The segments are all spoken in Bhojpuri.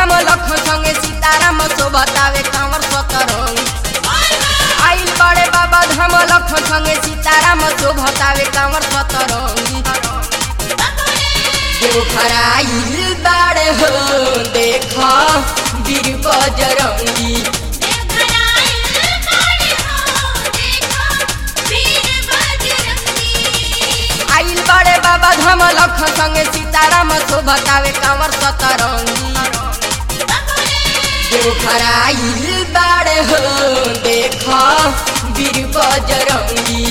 धाम लखन संगे सीताराम शोभतावे कांवर सतरंग आइल बड़े बाबा धाम लखन संगे सीताराम शोभतावे कांवर सतरंगी देवघर आइल बाड़े हो देख वीर बजरंगी आइल बड़े बाबा धाम लखन संगे सीताराम शोभतावे कांवर सतरंगी देवघर आइल बाड़े हो देख वीर बजरंगी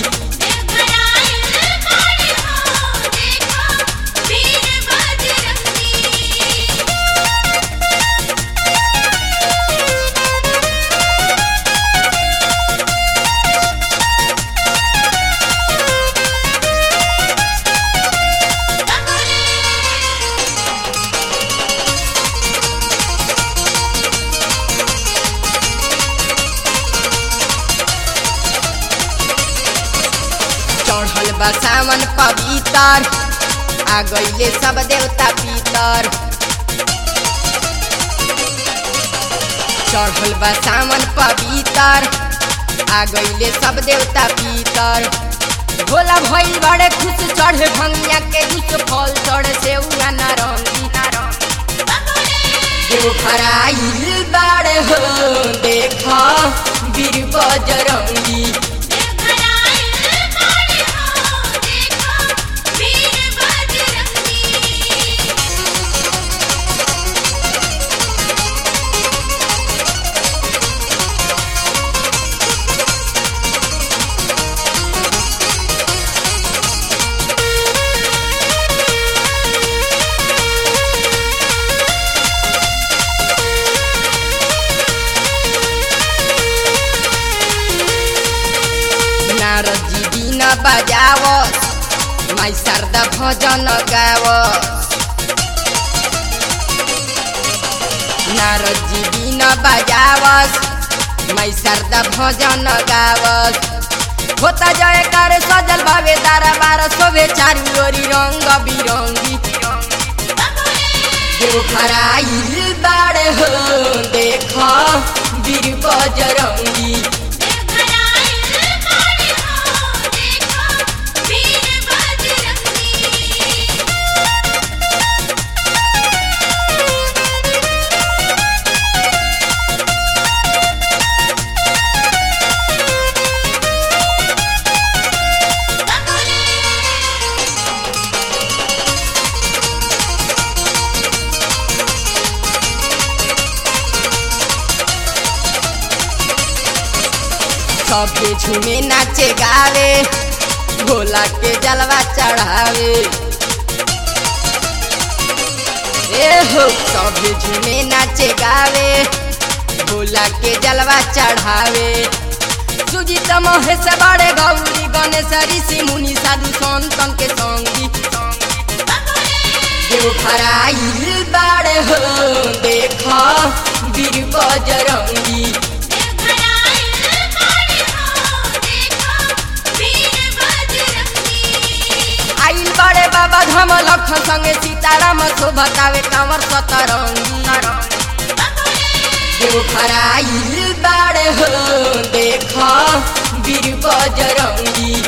चढ़ल बा सावन पवितर आ गईले सब देवता पितर चढ़ल बा सावन पवितर आ गईले सब देवता पितर भोला भइल बड़े खुश चढ़े भंगिया के कुछ फल चढ़े से उना नारंगी देवघर आइल बाड़े हो देख वीर बजरंगी नारद जी बिना बजावस माई शारदा भजन गावस नारद जी बिना बजावस माई शारदा भजन गावस होता जय कर सजल भावे तारा बार शोभे चारू ओरी रंग बिरंगी देवघर आइल बाड़े हो देख वीर बजरंगी सबके झूमे नाचे गावे भोला के जलवा चढ़ावे ए हो सबके झूमे नाचे गावे भोला के जलवा चढ़ावे सुजीत महेश बड़े गौरी गणेश ऋषि मुनि साधु संतन के संगी देवघर आइल बाड़े हो देख वीर बजरंगी आइल बड़े बाबा धाम लखन संगे सीताराम शोभतावे कांवर सतरंगी देवघर आइल बाड़े हो देख वीर बजरंगी